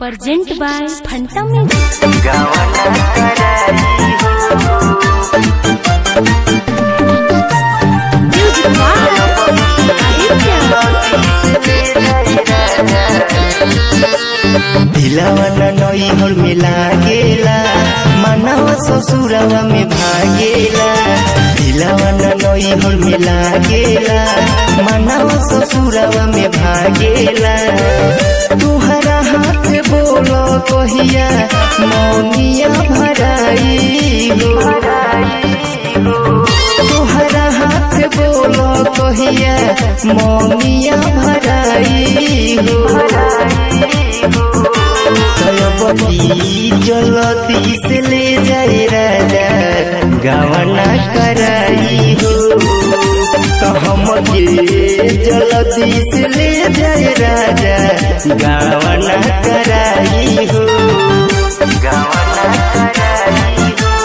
Present by Phanta Music. Music by दिलावा नई हर में लागेला मनवा ससुरवा में भागेला दिलावा नई हर में लागेला मनवा ससुरवा में भागेला तुहरा हाथ बोलो कहिया मौनिया भराई हो तुहरा हाथ बोलो कहिया मौनिया भराई हो तलपति जलती से ले जाए राजा गवना कराई हो तो हम के जलती से ले जाए राजा गवना कराई हो गवना कराई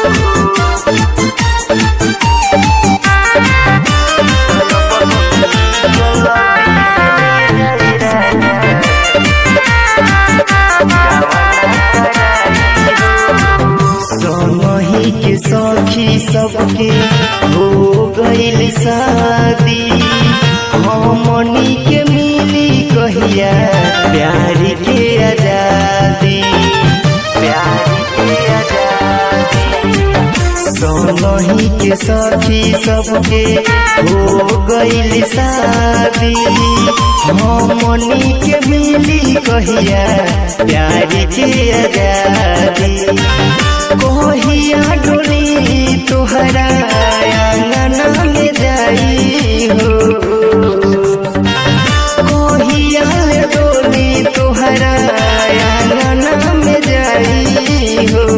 सोनही के सखी सबके हो गईल शादी हमनी के मिली कहिया प्यार के आजादी प्यार के आजादी सोनही के सखी सबके हो गईल शादी हमनी के मिली कहिया प्यार के आजादी कहिया डोली तोहरा आंगना में जाई हो कहिया ले डोली तोहरा आंगना में जाई हो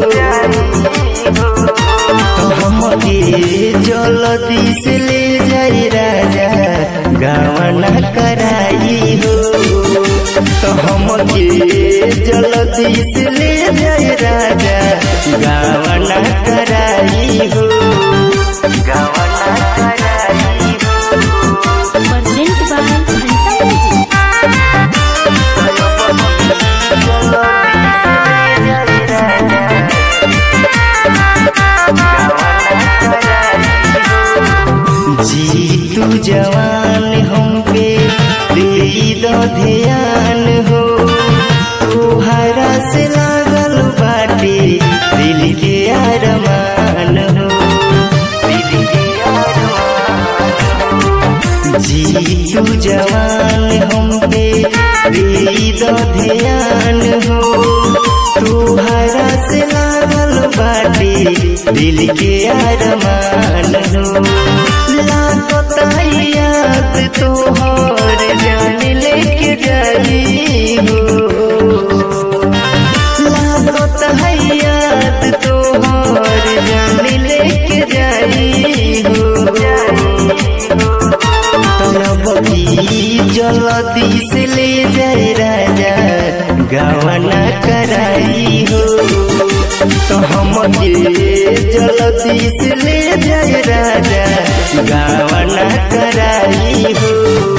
तो हमके जल्दी से ले जाई राजा गवना कराई हो तो हमके जल्दी से ले जाई राजा गवना कराई हो गवना कराई हो Present by Phanta Music. जी तू जवान हम पे दे दो ध्यान हो तुहरा से लागल बाटे दिल के अरमान हो दिल के अरमान जी तू जवान हम पे दे दो ध्यान हो तुहरा से लागल बाटे दिल के अरमान हो लागता याद तोहर जान लेके जाई हो लागता याद तोहर जान लेके जाई हो तलबी जल्दी से ले जाए राजा गवना कराई हो तो हम के जल्दी से ले जाए राजा गवना कराई हो